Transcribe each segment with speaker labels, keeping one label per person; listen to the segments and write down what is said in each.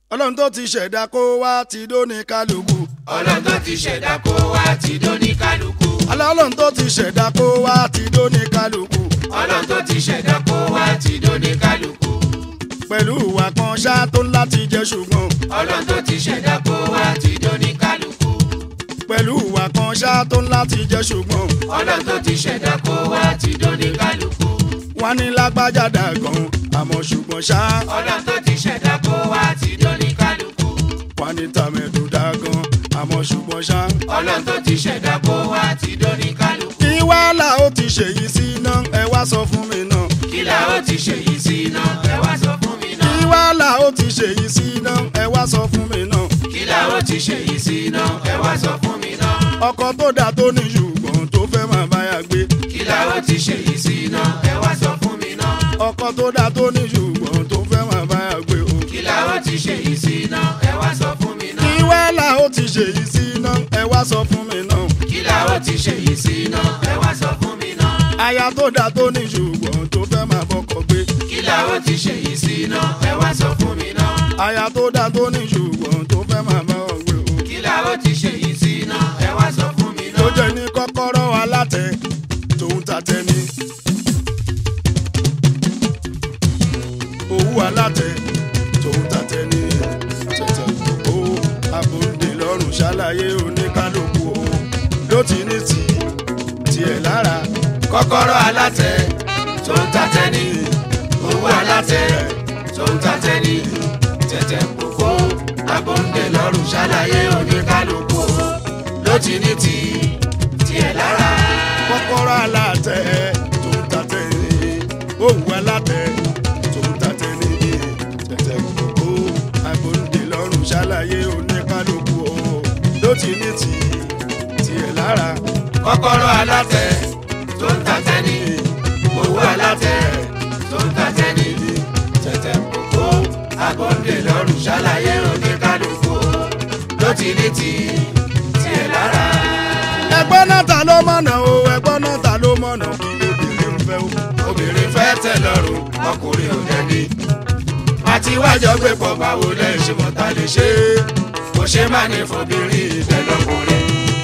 Speaker 1: ọlọ́run tó ti ṣẹ̀dá kó wá ti dóní kálukú.
Speaker 2: ọlọ́run tó ti ṣẹ̀dá kó wá ti dóní kálukú.
Speaker 1: ọlọ́run tó ti ṣẹ̀dá kó wá ti dóní kálukú.
Speaker 2: ọlọ́run tó ti ṣẹ̀dá kó wá ti dóní kálukú.
Speaker 1: pẹ̀lú ìwà kan ṣá tó ń láti jẹ́ ṣùgbọ́n.
Speaker 2: ọlọ́run tó ti ṣẹ̀dá kó wá ti dóní kálukú.
Speaker 1: pẹ̀lú ìwà kan ṣá tó ń láti jẹ́ ṣùgbọ́n.
Speaker 2: ọlọ́run tó ti ṣẹ̀dá kó wá ti dóní kálukú.
Speaker 1: wọ́n ní lágbájá dà gan àmọ́ ṣùgbọ́n ṣá.
Speaker 2: ọlọ́run tó ti ṣẹ̀dá kó wá ti dóní kálukú.
Speaker 1: wọ́n ní tàmẹ̀dù dà gan àmọ́ ṣùgbọ́n ṣá.
Speaker 2: ọlọ́run tó ti ṣẹ̀dá kó wá ti dóní kálukú.
Speaker 1: kí wàhálà ó ti ṣèyí sí iná ẹ wá sọ fún mi náà.
Speaker 2: kí la ó ti ṣe yìí sí iná ẹ wá sọ fún mi
Speaker 1: kí
Speaker 2: náà.
Speaker 1: wàhálà ó ti ṣèyí sí iná ẹ wá sọ fún mi náà.
Speaker 2: kí la ó ti ṣe yìí sí iná ẹ wá sọ fún mi náà.
Speaker 1: ọkọ tó dà tó ní ṣùgbọ́n tó fẹ́ máa báyà gbé.
Speaker 2: kí la ó ti ṣe yìí sí iná ẹ wá sọ fún mi náà.
Speaker 1: ọkọ tó dà tó ní ṣùgbọ́n tó fẹ́ máa báyà gbé o.
Speaker 2: kí la ó ti ṣe yìí sí iná ẹ wá sọ fún mi
Speaker 1: kí
Speaker 2: náà.
Speaker 1: wàhálà ó ti ṣèyí sí iná ẹ wá sọ fún mi náà.
Speaker 2: kí la ó ti ṣe yìí sí iná ẹ wá sọ fún mi náà.
Speaker 1: aya tó dà tó ní ṣùgbọ́n tó fẹ́ máa bọ́kọ gbé.
Speaker 2: kí la ó ti ṣe yìí sí iná ẹ wá sọ fún mi náà.
Speaker 1: aya tó dà tó ní ṣùgbọ́n tó fẹ́ máa bá ọ gbé o.
Speaker 2: kí la ó ti ṣe yìí sí iná ẹ wá sọ fún mi
Speaker 1: tó
Speaker 2: náà.
Speaker 1: jẹ́ ní kọ́kọ́rọ́ alátẹ tòun tàtẹ ni. owó alátẹ tòun tàtẹ ni. tẹ̀tẹ̀ gbogbo abòǹde lọ́rùn ṣàlàyé oníkálukú o ló ti ní tì tiẹ̀ lára.
Speaker 2: kọ́kọ́rọ́ alátẹ tó ń tatẹ ní owó alátẹ tó ń tatẹ ní tẹ̀tẹ̀ kókó abóńdè lọ́rùn ṣàlàyé oníkálukú ló ti ní ti tiẹ̀ lára.
Speaker 1: kọ́kọ́rọ́ alátẹ tòun tàtẹ ni. owó alátẹ tòun tàtẹ ni. tẹ̀tẹ̀ gbogbo abòǹde lọ́rùn ṣàlàyé oníkálukú o ló ti ní tì tiẹ̀ lára.
Speaker 2: kọ́kọ́rọ́ alátẹ tó ń tatẹ ní owó alátẹ tó ń tatẹ ní tẹ̀tẹ̀ kókó abóńdè lọ́rùn ṣàlàyé oníkálukú ló ti ní ti tiẹ̀ lára.
Speaker 1: ẹgbọ́n náà ta ló mọ̀nà o ẹgbọ́n náà ta ló mọ̀nà kí lóbìnrin ń fẹ́ o.
Speaker 2: obìnrin fẹ́ tẹ̀ lọ́rùn ọkùnrin ò dẹ́ni. àti wájọ gbé pọ̀ báwo lẹ́ ṣe mọ̀ ta lè ṣe é kò ṣe má ní fobìnrin ìtẹ́lọ́kùnrin.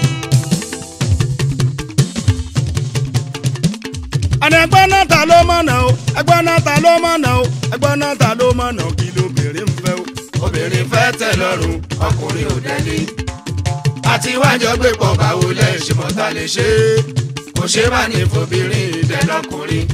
Speaker 1: àní ẹgbọ́n náà ta ló mọ̀nà o ẹgbọ́n náà ta ló mọ̀nà o ẹgbọ́n náà ta ló mọ̀nà kí lóbìnrin ń fẹ́ o.
Speaker 2: obìnrin fẹ́ tẹ̀ lọ́rùn ọkùnrin ò dẹ́ni. àti wájọ gbé pọ̀ báwo lẹ́ ṣe mọ̀ ta lè ṣe é kò ṣe má ní fobìnrin ìtẹ́lọ́kùnrin.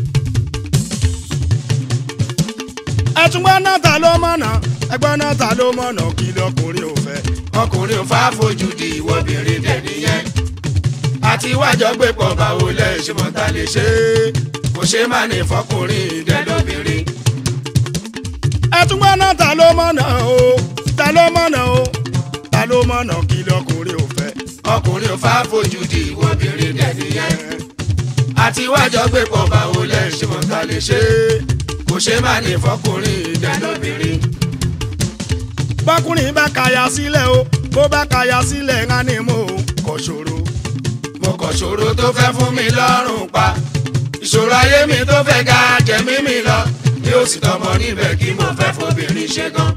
Speaker 1: ẹtùgbọ́n náà ta ló mọ̀nà ẹgbọ́n náà ta ló mọ̀nà kí lọkùnrin ò fẹ́.
Speaker 2: ọkùnrin ò fà fojú di ìwọ́bìnrin dẹ̀ni yẹn. àti wájọ gbé pọ̀ báwo lẹ́ ṣe mọ̀ ta lè ṣe é kò ṣe má ní fọkùnrin ìdẹ́lóbìnrin.
Speaker 1: ẹtùgbọ́n náà ta ló mọ̀nà o ta ló mọ̀nà o ta ló mọ̀nà kí lọkùnrin ò fẹ́.
Speaker 2: ọkùnrin ò fà fojú di ìwọ́bìnrin dẹ̀ni yẹn. àti wájọ gbé pọ̀ báwo lẹ́ ṣe mọ̀ ta lè ṣe é kò ṣe má ní fọkùnrin ìdẹ́lóbìnrin.
Speaker 1: bọ́kùnrin bá kaya sílẹ̀ o bó bá kaya sílẹ̀ ńlá ni mo kọ̀ ṣòro.
Speaker 2: mo kàn ṣòro tó fẹ́ fún mi lọ́rùn pa ìṣòro ayé mi tó fẹ́ ga jẹ̀mí mi lọ bí ó sì tọmọ níbẹ̀ kí mo fẹ́ fobìnrin ṣe gan.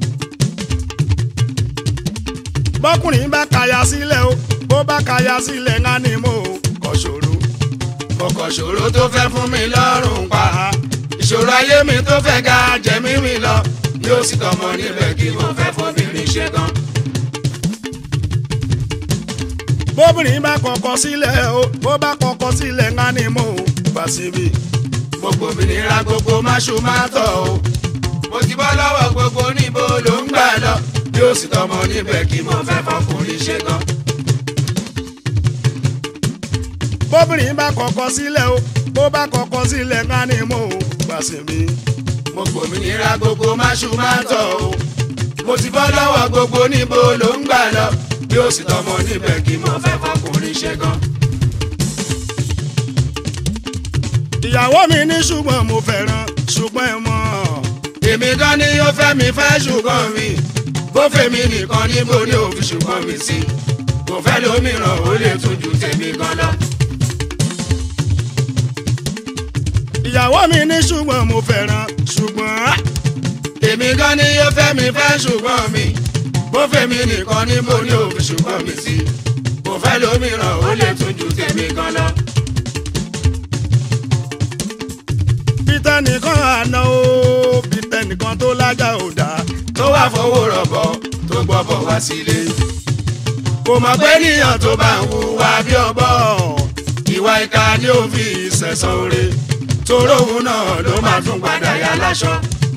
Speaker 1: bọ́kùnrin bá kaya sílẹ̀ o bó bá kaya sílẹ̀ ńlá ni mo kọ̀ ṣòro.
Speaker 2: mo kàn ṣòro tó fẹ́ fún mi lọ́rùn pa ìṣòro ayé mi tó fẹ́ ga jẹ̀mí mi lọ bí ó sì tọmọ níbẹ̀ kí mo fẹ́ fobìnrin ṣe gan.
Speaker 1: bóbìnrin bá kọ̀kọ̀ sílẹ̀ o bó bá kọ̀kọ̀ sílẹ̀ ńlá ni mo gbà síbi.
Speaker 2: gbogbo òmìnira gbogbo máṣu máa tọ̀ o mo ti bọ́ lọ́wọ́ gbogbo níbo ló ń gbà lọ bí ó sì tọmọ níbẹ̀ kí mo fẹ́ fọkùnrin ṣe gan.
Speaker 1: bóbìnrin bá kọ̀kọ̀ sílẹ̀ o bó bá kọ̀kọ̀ sílẹ̀ ńlá ni mo gbà síbi.
Speaker 2: mo gbòmìnira gbogbo máṣu máa tọ̀ o mo ti bọ́ lọ́wọ́ gbogbo níbo ló ń gbà lọ bí ó sì tọmọ níbẹ̀ kí mo fẹ́ fọkùnrin ṣe gan.
Speaker 1: ìyàwó mi ní ṣùgbọ́n mo fẹ́ràn ṣùgbọ́n ẹ mọ̀
Speaker 2: èmi gan ni yóò fẹ́ mi fẹ́ ṣùgbọ́n mi bó fẹ́ mi nìkan níbo ni ò fi ṣùgbọ́n mi sí kò fẹ́ lómìíràn ó lè tún ju tèmi gan lọ.
Speaker 1: ìyàwó mi ní ṣùgbọ́n mo fẹ́ràn ṣùgbọ́n
Speaker 2: èmi gan ni yóò fẹ́ mi fẹ́ ṣùgbọ́n mi bó fẹ́mi nìkan ní mo ní òfin ṣùgbọ́n mi sí mo fẹ́ lómìíràn ó lè tún ju tèmi gan lọ.
Speaker 1: peter nìkan àná o peter nìkan tó lájà ò dá
Speaker 2: tó wá fowó rọ̀bọ̀ tó gbọ́bọ̀ wá sílé. kò mọ̀ pé níyàn tó bá ń hùwà bí ọ̀bọ ìwà ìka ni ó fi ìṣẹ̀sán oore toró òun náà ló máa tún padà yá láṣọ.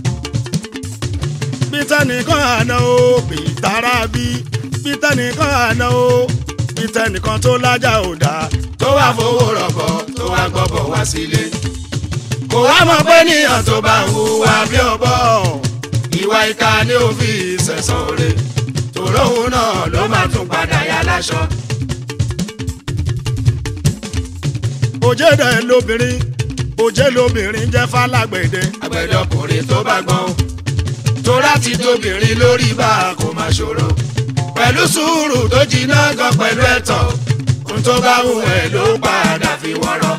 Speaker 1: peter nìkan àná o peter rabi peter nìkan àná o peter nìkan tó lájà ò dá
Speaker 2: tó wá fowó rọ̀bọ̀ tó wá gbọ́bọ̀ wá sílé. kò wá mọ̀ pé níyàn tó bá ń hùwà bí ọ̀bọ ìwà ìka ni ó fi ìṣẹ̀sán oore toró òun náà ló máa tún padà yá láṣọ.
Speaker 1: òjé dẹ̀ lóbìnrin òjé lóbìnrin jẹ́ fálágbẹ̀dẹ
Speaker 2: àgbẹ̀dọkùnrin tó bá gbọ́n tó láti tóbìnrin lórí bá a kò máa ṣòro pẹ̀lú sùúrù tó jiná gan pẹ̀lú ẹ̀tọ́ ohun tó bá wù ẹ́ ló padà fi wọ́rọ́.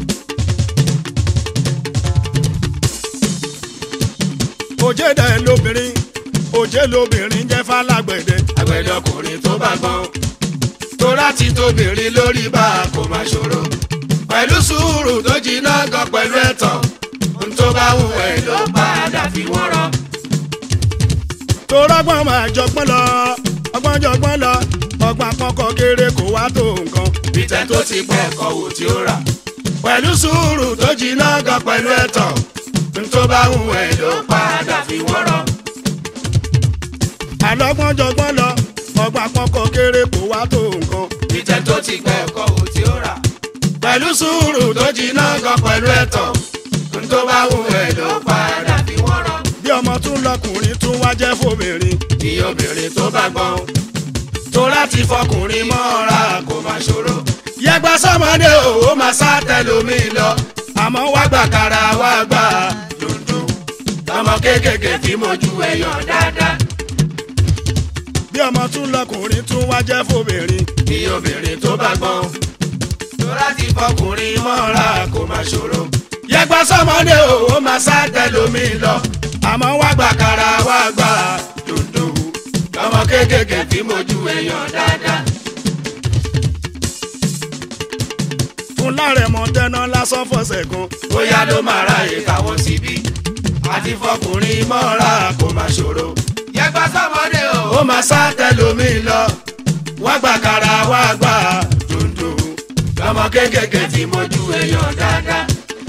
Speaker 1: òjé dẹ̀ lóbìnrin òjé lóbìnrin jẹ́ fálágbẹ̀dẹ
Speaker 2: àgbẹ̀dọkùnrin tó bá gbọ́n tó láti tóbìnrin lórí bá a kò máa ṣòro pẹ̀lú sùúrù tó jiná gan pẹ̀lú ẹ̀tọ́ ohun tó bá wù ẹ́ ló padà fi wọ́rọ́.
Speaker 1: tó rọ́gbọ́n máa jọgbọ́n lọ ọgbọ́n jọgbọ́n lọ ọgbà kọ́kọ́ kéré kó wá tó nǹkan
Speaker 2: bíjẹ́ tó ti pẹ́ ẹ̀kọ́ wò tí ó rà. pẹ̀lú sùúrù tó jiná gan pẹ̀lú ẹ̀tọ́ tó bá wù ẹ́ ló padà fi wọ́rọ́.
Speaker 1: àlọ́gbọ́n jọgbọ́n lọ ọgbà kọ́kọ́ kéré kó wá tó nǹkan
Speaker 2: bíjẹ́ tó ti pẹ́ ẹ̀kọ́ wò tí ó rà. pẹ̀lú sùúrù tó jiná gan pẹ̀lú ẹ̀tọ́ tó bá wù ẹ́ ló padà fi wọ́rọ́.
Speaker 1: bí ọmọ tún lọkùnrin tún wá jẹ́ fóbìnrin
Speaker 2: ní obìnrin tó bá gbọ́n tó láti fọkùnrin mọ́ra kò máa ṣòro. yẹgbà sọmọdé òwò máa sá tẹlómi lọ
Speaker 1: àmọ́ wá
Speaker 2: wá gbàkàrà wá gbà dundun lọmọ kéékèèké tí mojú èèyàn dáadáa.
Speaker 1: bí ọmọ tún lọkùnrin tún wá jẹ́ fóbìnrin
Speaker 2: ní obìnrin tó bá gbọ́n tó láti fọkùnrin mọ́ra kò máa ṣòro. yẹgbà sọmọdé òwò máa sá tẹlómi lọ
Speaker 1: àmọ́ wá
Speaker 2: wá gbàkàrà wá gbà dundun lọmọ kéékèèké tí mojú èèyàn dáadáa.
Speaker 1: fún lárẹ̀mọ tẹ́ná lásán fọ̀sẹ̀ kan
Speaker 2: bóyá ló máa ráyè káwọn síbí àti fọkùnrin mọ́ra kò máa ṣòro. yẹgbà sọmọdé o. ó máa sá tẹlomi lọ wá gbà kára wá gbà dundun lọmọ kéékèèké tí mojú èèyàn dáadáa.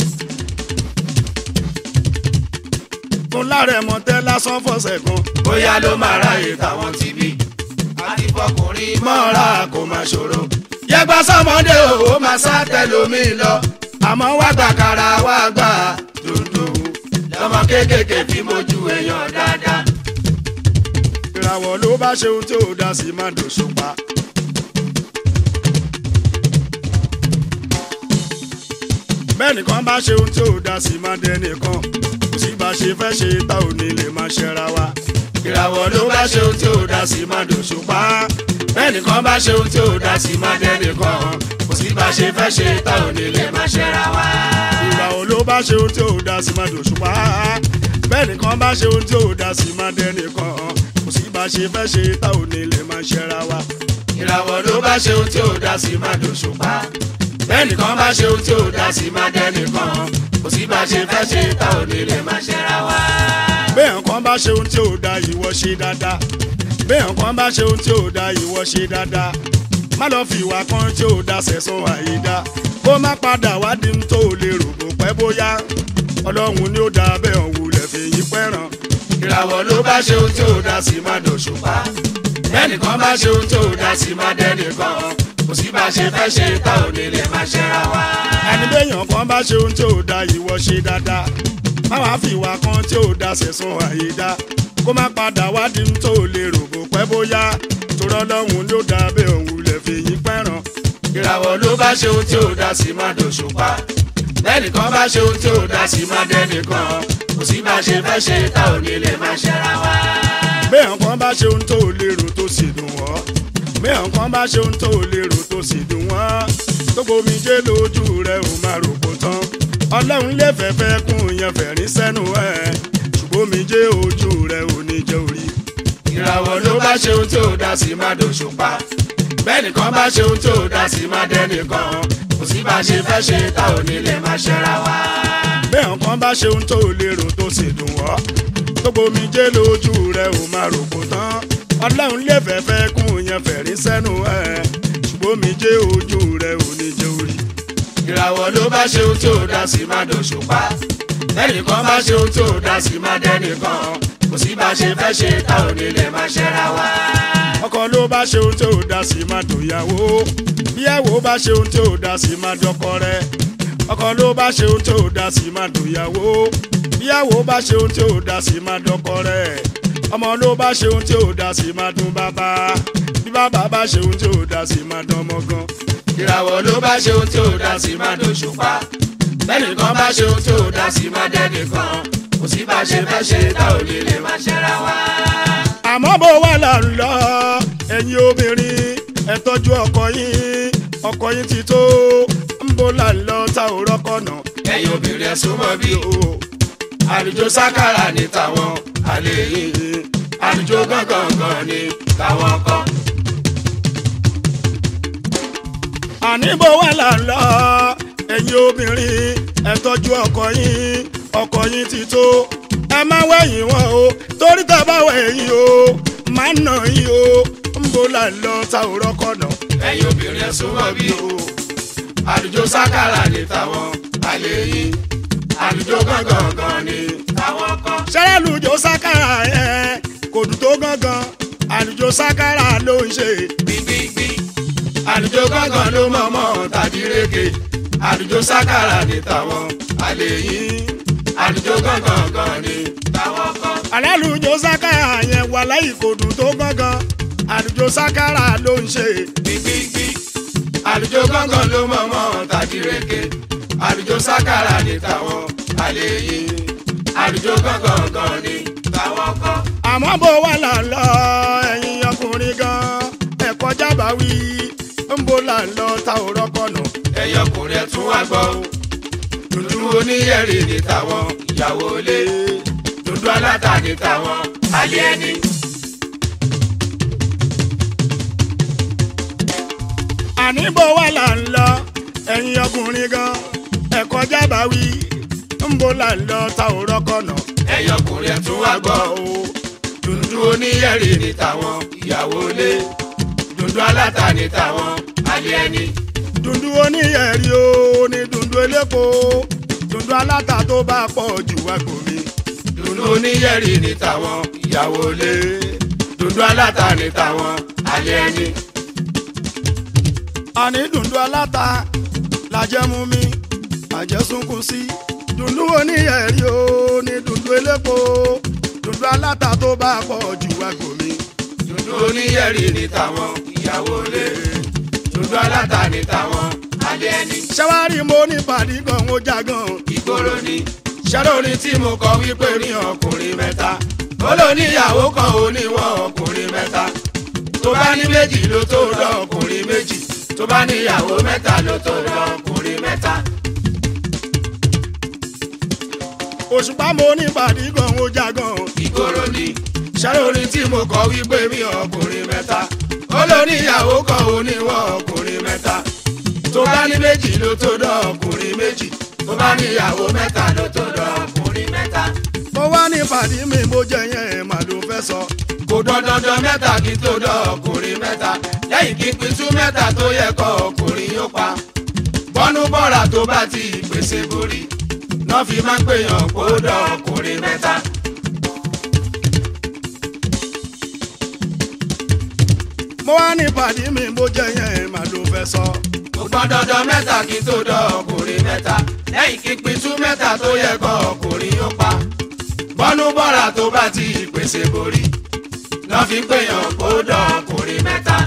Speaker 1: fún lárẹ̀mọ tẹ́ lásán fọ̀sẹ̀ kan
Speaker 2: bóyá ló máa ráyè káwọn síbí àti fọkùnrin mọ́ra kò máa ṣòro. yẹgbà sọmọdé o. ó máa sá tẹlomi lọ
Speaker 1: àmọ́ wá
Speaker 2: wá gbà kára wá gbà dundun lọmọ kéékèèké tí mojú èèyàn dáadáa.
Speaker 1: ìràwọ̀ ló bá ṣe ohun tí ò dá sí má dòṣùpá. bẹ́ẹ̀ nìkan bá ṣe ohun tí ò dá sí má dẹ́nìkan kò sí bá ṣe fẹ́ ṣe tá ò ní lè má ṣẹra wa.
Speaker 2: ìràwọ̀ ló bá ṣe ohun tí ò dá sí má dòṣùpá bẹ́ẹ̀nìkan bá ṣe ohun tí ò dá sí má dẹ́nìkan kò sí bá ṣe fẹ́ ṣe tá ò ní lè má ṣẹ́ra wá.
Speaker 1: ìràwọ̀ ló bá ṣe ohun tí ò dá sí má dòṣùpá. bẹ́ẹ̀ nìkan bá ṣe ohun tí ò dá sí má dẹ́nìkan kò sí bá ṣe fẹ́ ṣe tá ò ní lè má ṣẹra wa.
Speaker 2: ìràwọ̀ ló bá ṣe ohun tí ò dá sí má dòṣùpá bẹ́ẹ̀nìkan bá ṣe ohun tí ò dá sí má dẹ́nìkan kò sí bá ṣe fẹ́ ṣe tá ò ní lè má ṣẹ́ra wá.
Speaker 1: bẹ́ẹ̀ kan bá ṣe ohun tí ò dá ìwọ ṣe dáadáa bẹ́ẹ̀ kan bá ṣe ohun tí ò dá ìwọ ṣe dáadáa má lọ fi ìwà kan tí ò dá sẹ̀sán àyídá kó má padà wá di ń tó lè rò kó pẹ́ bóyá ọlọ́run ni ó dá bẹ́ẹ̀ ọ̀hún lẹ̀ fi yín pẹ́ràn
Speaker 2: ìràwọ̀ ló bá ṣe ohun tí ò dá sí má dòṣùpá bẹ́ẹ̀nìkan bá ṣe ohun tí ò dá sí má dẹ́nìkan kò sí bá ṣe fẹ́ ṣe tá ò ní lè má ṣẹ́ra wá.
Speaker 1: ẹni bẹ́yàn kan bá ṣe ohun tí ò dá ìwọ ṣe dáadáa má wàá fi ìwà kan tí ò dá sẹ̀sán àyídá kó má padà wá di ń tó lè rò kó pẹ́ bóyá torọ́ ọlọ́run ni ó dá bẹ́ẹ̀ ọ̀hún lẹ̀ fi yín pẹ́ràn
Speaker 2: ìràwọ̀ ló bá ṣe ohun tí ò dá sí má dòṣùpá lẹ́nìkan bá ṣe ohun tí ò dá sí má dẹ́nìkan kò sí bá ṣe fẹ́ ṣe tá ò ní lè má ṣẹ́ra wá.
Speaker 1: bẹ́ẹ̀ kan bá ṣe ohun tó lérò tó sì dùn wọ́n bẹ́ẹ̀ kan bá ṣe ohun tó lérò tó sì dùn wọ́n tó gbomijé lójú rẹ̀ ò máa rò kó tán ọlọ́run lè fẹ́fẹ́ kún yẹn fẹ̀rín sẹ́nu ẹ̀ ṣùgbọ́n omijé ojú rẹ̀ ò ní jẹ́ orí.
Speaker 2: ìràwọ̀ ló bá ṣe ohun tí ò dá sí má dòṣùpá bẹ́ẹ̀nìkan bá ṣe ohun tí ò dá sí má dẹ́nìkan kò sí bá ṣe fẹ́ ṣe tá ò ní lè má ṣẹ́ra wá.
Speaker 1: bẹ́ẹ̀ nǹkan bá ṣe ohun tó lérò tó sì dùn wọ́ gbogbo omijé lójú rẹ̀ ò máa rò kó tán ọlọ́run lè fẹ́fẹ́ kún yẹn fẹ̀rí sẹ́nu ẹ̀ ṣùgbọ́n omijé ojú rẹ̀ ò ní jẹ́ orí.
Speaker 2: ìràwọ̀ ló bá ṣe ohun tí ò dá sí má dòṣùpá bẹ́ẹ̀nìkan bá ṣe ohun tí ò dá sí má dẹ́nìkan kò sí bá ṣe fẹ́ ṣe tá ò ní lè má ṣẹ́ra wá.
Speaker 1: ọkọ ló bá ṣe ohun tí ò dá sí máa dòyàwó bíyàwó bá ṣe ohun tí ò dá sí máa dọkọ rẹ̀ ọkọ ló bá ṣe ohun tí ò dá sí máa dòyàwó bíyàwó bá ṣe ohun tí ò dá sí máa dọkọ rẹ̀ ọmọ ló bá ṣe ohun tí ò dá sí máa dún bàbá bí bàbá bá ṣe ohun tí ò dá sí máa dán ọmọ gan.
Speaker 2: ìràwọ̀ ló bá ṣe ohun tí ò dá sí má dòṣùpá bẹ́ẹ̀nìkan bá ṣe ohun tí ò dá sí má dẹ́nìkan kò sí bá ṣe fẹ́ ṣe tá ò ní lè má ṣẹ́ra wá.
Speaker 1: àmọ́ bó wà là ń lọ ẹ̀yin obìnrin ẹ tọ́jú ọkọ yín ọkọ yín ti tó ń bó là ń lọ tá ò rọ́kọ̀ náà.
Speaker 2: ẹ̀yin obìnrin ẹ súnmọ́ bí o àlùjọ sákàrà ní tàwọn àlè yìí àlùjọ gángan ní tàwọn kan.
Speaker 1: àní bó wà là ń lọ ẹ̀yin obìnrin ẹ tọ́jú ọkọ yín ọkọ yín ti tó ẹ má wẹ̀yìn wọn o torí tá a bá wẹ̀yìn o má nà yín o ń bó là ń lọ tá ò rọ́kọ̀ náà.
Speaker 2: ẹ̀yin obìnrin ẹ súnmọ́ bí o àlùjọ sákàrà ní tàwọn àlè yìí àlùjọ gángan ní tàwọn kan.
Speaker 1: sẹ́rẹ́lùjọ sákàrà yẹn kò dùn tó gángan àlùjọ sákàrà ló ń ṣe.
Speaker 2: gbígbígbí àlùjọ gángan ló mọ̀mọ́ tàbí rége àlùjọ sákàrà ní tàwọn àlè yìí àlùjọ gángan ní tàwọn kan.
Speaker 1: alálùjọ sákàrà yẹn wà láyì kò dùn tó gángan àlùjọ sákàrà ló ń ṣe.
Speaker 2: gbígbígbí àlùjọ gángan ló mọ̀mọ́ tàbí rége àlùjọ sákàrà ní tàwọn àlè yìí àlùjọ gángan ní tàwọn kan.
Speaker 1: àmọ́ bó wà là ń lọ ẹ̀yin ọkùnrin gan ẹ̀kọ́ jábà wí ń bó là ń lọ ta ò rọ́kọ̀nà.
Speaker 2: ẹ̀yin ọkùnrin ẹ̀ tún wá gbọ́ o dúdú oníyẹ̀rì ní tàwọn ìyàwó ilé dúdú aláta ní tàwọn alẹ́ ẹni.
Speaker 1: àní bó wà là ń lọ ẹ̀yin ọkùnrin gan ẹ̀kọ́ jábà wí ń bó là ń lọ ta ò rọ́kọ̀nà.
Speaker 2: ẹ̀yin ọkùnrin ẹ̀ tún wá gbọ́ o dúdú oníyẹ̀rì ní tàwọn ìyàwó ilé dúdú aláta ní tàwọn alẹ́ ẹni.
Speaker 1: dùndú oníyẹ̀rí o ní dùndú elépo dùndú aláta tó bá pọ̀ jù wá gòmí.
Speaker 2: dúdú oníyẹ̀rì ní tàwọn ìyàwó ilé dúdú aláta ní tàwọn alẹ́ ẹni.
Speaker 1: àní dùndú aláta làjẹ́ mú mi àjẹsùnkùn sí dùndú oníyẹ̀rí o ní dùndú elépo dùndú aláta tó bá pọ̀ jù wá gòmí.
Speaker 2: dúdú oníyẹ̀rì ní tàwọn ìyàwó ilé dúdú aláta ní tàwọn alẹ́ ẹni.
Speaker 1: ṣẹ́wárí mo ní pàdé gan ó já gan.
Speaker 2: ìgboro ni ṣẹ́lórin tí mo kọ wípé ní ọkùnrin mẹ́ta ó ló níyàwó kan ó níwọ̀n ọkùnrin mẹ́ta tó bá ní méjì ló tó lọ ọkùnrin méjì tó bá níyàwó mẹ́ta ló tó lọ ọkùnrin mẹ́ta.
Speaker 1: òṣùpá mo ní pàdé gan ó já gan.
Speaker 2: ìgboro ni ṣẹ́lórin tí mo kọ wípé ní ọkùnrin mẹ́ta ó ló níyàwó kan ó níwọ̀n ọkùnrin mẹ́ta tó bá ní méjì ló tó lọ ọkùnrin méjì tó bá níyàwó mẹ́ta ló tó lọ ọkùnrin mẹ́ta.
Speaker 1: mo wá ní pàdé mi mo jẹ yẹn mà ló fẹ́ sọ.
Speaker 2: kò dandandan mẹ́ta kí n tó dán ọkùnrin mẹ́ta lẹ́yìn kí n pitú mẹ́ta tó yẹ kọ́ ọkùnrin yóò pa bọ́nú bọ́ra tó bá ti pèsè borí náà fi máa ń pèèyàn kó dán ọkùnrin mẹ́ta.
Speaker 1: mo wá ní pàdé mi mo jẹ yẹn mà ló fẹ́ sọ.
Speaker 2: kò gbọ́n dandan mẹ́ta kí n tó dán ọkùnrin mẹ́ta lẹ́yìn kí n pitú mẹ́ta tó yẹ kọ́ ọkùnrin yóò pa bọ́nú bọ́ra tó bá ti pèsè borí náà fi ń pèèyàn kó dán ọkùnrin mẹ́ta.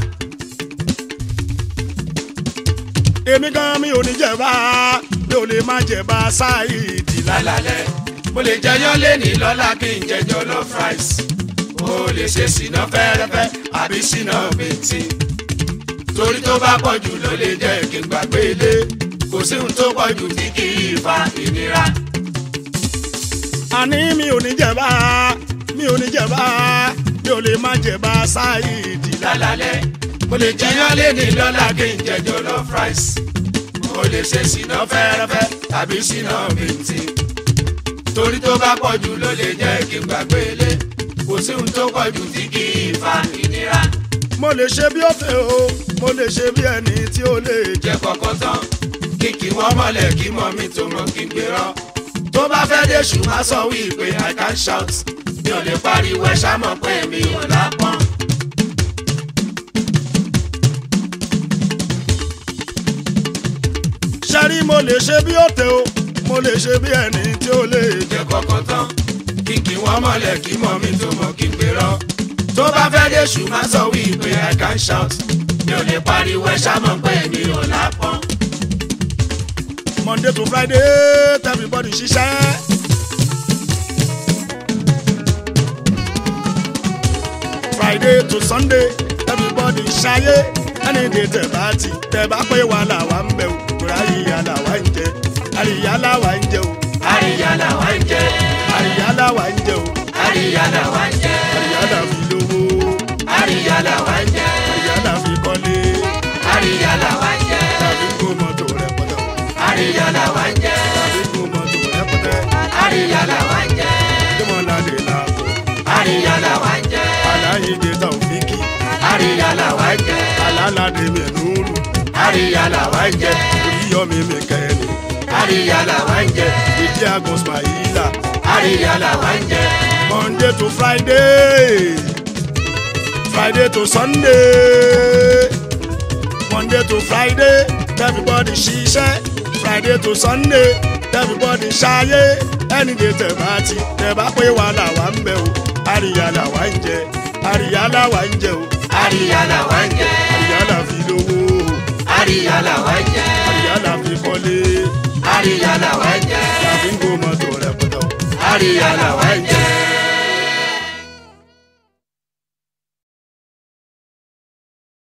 Speaker 1: èmi gan mi ò ní jẹ̀bá mi ò lè má jẹ̀bá ṣáìdì
Speaker 2: lálálẹ́ mo lè jẹyán lẹ́ni lọ́la kí n jẹjọ lọ fries mo lè ṣe síná fẹ́rẹ́fẹ́ àbí síná bìntì torí tó bá pọ̀ jù ló lè jẹ́ kí n gbàgbé ilé kò sí ohun tó pọ̀ jù tí kì í fa ìnira.
Speaker 1: àní mi ò ní jẹ̀bá mi ò ní jẹ̀bá mi ò lè má jẹ̀bá ṣáìdì
Speaker 2: lálálẹ́ mo lè jẹyán lé ní lọ́la kí n jẹ jollof rice mo lè ṣe síná fẹ́rẹ́fẹ́ tàbí síná bìntì torí tó bá pọ̀ jù ló lè jẹ́ kí n gbàgbé ilé kò sí ohun tó pọ̀ jù tí kì í fa ìnira
Speaker 1: mo lè ṣe bí ọ̀fẹ́ o mo lè ṣe bí ẹni tí ó lè jẹ.
Speaker 2: jẹ́ kọ́kọ́ tán kí kí wọ́n mọ̀lẹ̀ kí mọ̀ mi tó mọ̀ kí n gbérọ́ tó bá fẹ́ dé ṣù má sọ wí pé i can shout mi ò lè pariwo ẹ ṣá mọ̀ pé mi ò lápọ́n.
Speaker 1: ṣẹ́rí mo lè ṣe bí ọ̀tẹ̀ o mo lè ṣe bí ẹni tí ó lè jẹ.
Speaker 2: jẹ́ kọ́kọ́ tán kí kí wọ́n mọ̀lẹ̀ kí mọ̀ mi tó mọ̀ kí n gbérọ́ tó bá fẹ́ dé ṣù má sọ wí pé i can shout mi ò lè pariwo ẹ ṣá mọ̀ pé mi ò lápọ́n.
Speaker 1: monday to friday everybody ṣiṣẹ́. friday to sunday everybody ṣayé ẹni dè tẹ̀ bá ti tẹ̀ bá pé wà làwa ń bẹ̀ o kúrò àyíyá làwa ń jẹ àríyá làwa ń jẹ o
Speaker 2: àríyá làwa ń jẹ
Speaker 1: àríyá làwa ń jẹ o
Speaker 2: àríyá làwa ń jẹ
Speaker 1: àríyá là fi lówó
Speaker 2: àríyá làwa ń jẹ
Speaker 1: àríyá là fi kọ́lé
Speaker 2: àríyá làwa ń jẹ
Speaker 1: tàbí kó mọ́tò rẹpẹtẹ
Speaker 2: àríyá làwa ń jẹ
Speaker 1: tàbí kó mọ́tò rẹpẹtẹ
Speaker 2: àríyá làwa ń jẹ
Speaker 1: kí wọ́n lálẹ́ làkó
Speaker 2: àríyá làwa ń jẹ
Speaker 1: aláyédè tàwùfíkì
Speaker 2: àríyá làwa ń jẹ
Speaker 1: alálàdé mẹ́núrù
Speaker 2: àríyá làwa ń jẹ
Speaker 1: oríyọmí mẹ́kẹ́ni
Speaker 2: àríyá làwa ń jẹ
Speaker 1: ìdí àgùn smaila
Speaker 2: àríyá làwa ń jẹ
Speaker 1: monday to friday friday to sunday monday to friday everybody ṣiṣẹ́ friday to sunday everybody ṣayé ẹni dè tẹ̀ bá ti tẹ̀ bá pé wà làwa ń bẹ̀ o àríyá làwa ń jẹ àríyá làwa ń jẹ o
Speaker 2: àríyá làwa ń jẹ
Speaker 1: àríyá là fi lówó
Speaker 2: àríyá làwa ń jẹ
Speaker 1: àríyá là fi kọ́lé
Speaker 2: àríyá làwa ń jẹ
Speaker 1: làfi ń gbó mọ́tò rẹpẹtẹ o.
Speaker 2: àríyá làwa ń jẹ